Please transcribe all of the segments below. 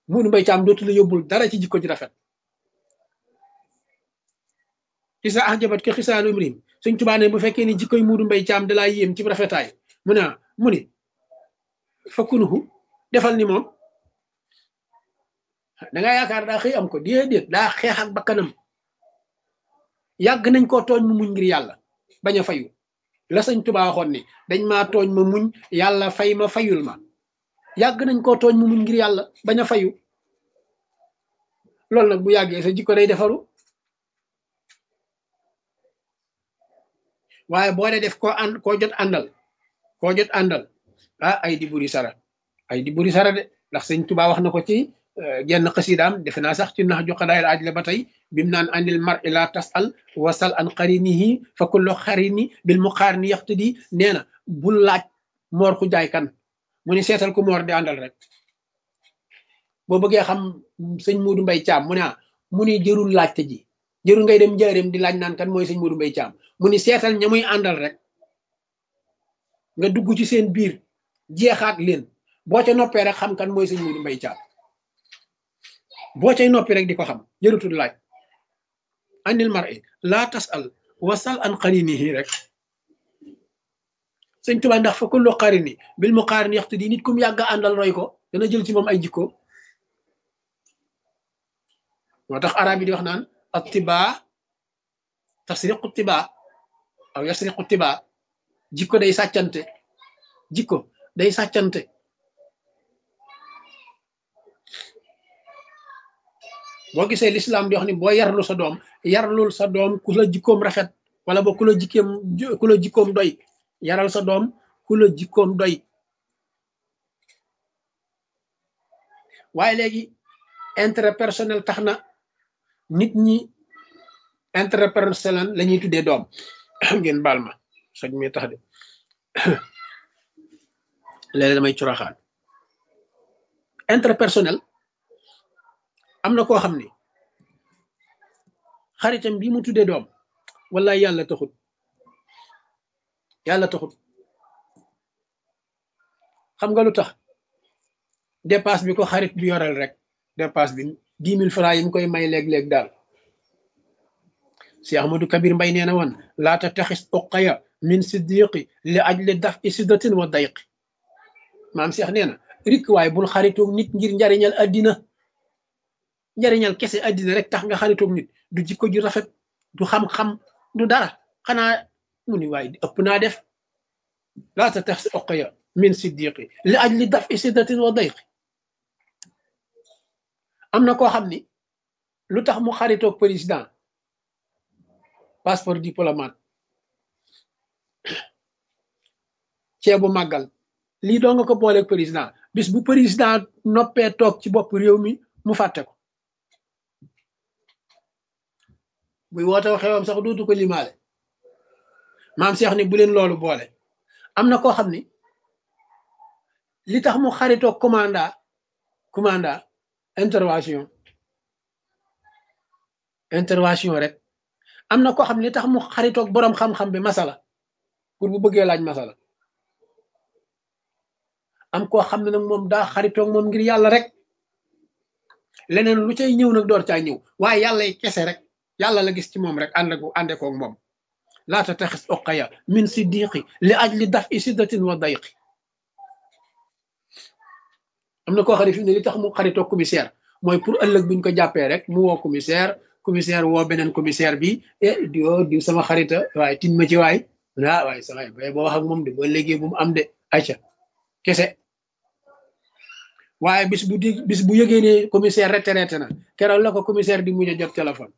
Muudu Mbay Caam dootu la yóbbul dara ci jikko ji rafet isa ahjabat ka xisaalu imrim Sëñ Tuubaa ne bu fekkee ni jikkoy Muudu Mbay Caam dalaa yéem ci rafetaay mu ne mu ni fakkunuhu defal ni moom da nga yaakaar daa xëy am ko déedéet daa xeex ak bakkanam yàgg nañ koo tooñ mu muñ ngir yàlla bañ a fayu la sëñ Tuubaa waxoon ni dañ maa tooñ ma muñ yàlla fay ma fayul ma yàgg nañ koo tooñ mu muñ ngir yàlla bañ a fayu loolu nag bu yàggee sa jikko day defaru waaye boo dee def koo ànd koo jot àndal koo jot àndal ah ay di buri sara ay di buri sara de ndax sëñ Tuubaa wax na ko ci genn xasidaam defe naa sax ci nax ju xadaayil aaj la ba tey bim naan andil mar ila tasal wasal an xarinihi fa kullu xarini bil muqaarini yaxtadi nee na bul laaj moor ku jaay kan mu ni seetal ku moor di àndal rek boo bëggee xam sëñ Muudu Mbay Caam mu ne mu ni jërul laajte ji jërul ngay dem njaareem di laaj naan kan mooy sëñ Muudu Mbay Caam mu ni seetal ña muy àndal rek nga dugg ci seen biir jeexaat leen boo ca noppee rek xam kan mooy sëñ Muudu Mbay Caam boo cay noppi rek di ko xam jërutul laaj andil mar i laa tasal wasal an qarinihi rek sëñ Tuubaa ndax fa kullu qarini bil muqaarini yaxtu di nit kum yàgg àndal roy ko dana jël ci moom ay jikko moo tax arab yi di wax naan attibaa tasriqu tibaa aw yasriqu tibaa jikko day sàccante jikko day sàccante boo gisee lislaam di wax ni boo yarlu sa doom yarlul sa doom ku la jikkoom rafet wala boo ku la jikkoom ku la jikkoom doy yaral sa doom ku la jikkoom doy waaye léegi intérêt personnel tax na nit ñi intérêt personnel la ñuy tuddee doom ngeen baal ma soj mi tax de léegi damay curaxaan intérêt personnel am na koo xam ni xaritam bi mu tuddee doom wala yàlla taxut yàlla taxut xam nga lu tax dépasse bi ko xarit bi yoreel rek dépasse bi dix mille francs yi mu koy may léeg-léeg daal si Ahmadou Kabir Mbay nee na woon laata taxis uqaya min siddiqi li ajli daf i siddatin wa dayqi maam Cheikh nee na rik waaye bul xaritoog nit ngir njariñal addina njariñal kese addina rek tax nga xaritoog nit du jikko ju rafet du xam-xam du dara xanaa mu ni waaye ëpp naa def laata tax si oqya min siddiqi li ajli daf i siddatin wa dayqi am na koo xam ni lu tax mu xaritoog président passeport diplomate ceebu màggal lii doo nga ko booleeg président bis bu président noppee toog ci bopp réew mi mu fàtte ko buy woote xewam sax dootu ko limaale maam Cheikh ni bu leen loolu boole am na koo xam ni li tax mu xaritoog commanda commanda intervention intervention rek am na koo xam ne li tax mu xaritoog boroom xam-xam bi masala pour bu bëggee laaj masala am koo xam ne nag moom daa xaritoog moom ngir yàlla rek leneen lu cay ñëw nag door caa ñëw waaye yàlla kese rek yàlla la gis ci moom rek ànd ko ànde koog moom laata taxis oqaya min siddiqi li aj li daf i siddatin wa dayqi am na koo xam ne fi ne li tax mu xaritoog commissaire mooy pour ëllëg buñ ko jàppee rek mu woo commissaire commissaire woo beneen commissaire bi e di o di sama xarita waaye tin ma ci waay ah waaye sa waay bay boo wax ak moom de boo léegi bu mu am de acca kese waaye bis bu di bis bu yëgee ne commissaire retraité na keroog la ko commissaire di mujj a jot téléphone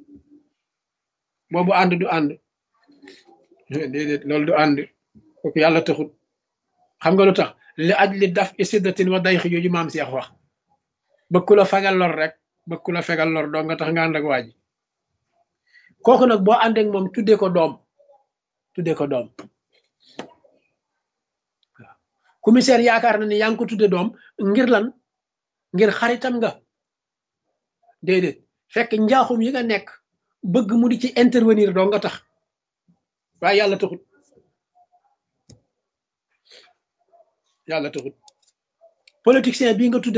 boobu ànd du ànd déedéet loolu du ànd kooku yàlla taxut xam nga lu tax li aj li daf isiddatin wa day xi yooyu maam Seex wax bëgg ku la fegal lor rek bëgg ku la fegal lor doo nga tax nga ànd ak waa ji kooku nag boo ànd ak moom tuddee ko doom tuddee ko doom waaw commissaire yaakaar na ni yaa ngi ko tudde doom ngir lan ngir xaritam nga déedéet fekk njaaxum yi nga nekk bëgg mu di ci intervenir doo nga tax waaye yàlla taxut yàlla taxut politicien bii nga tudde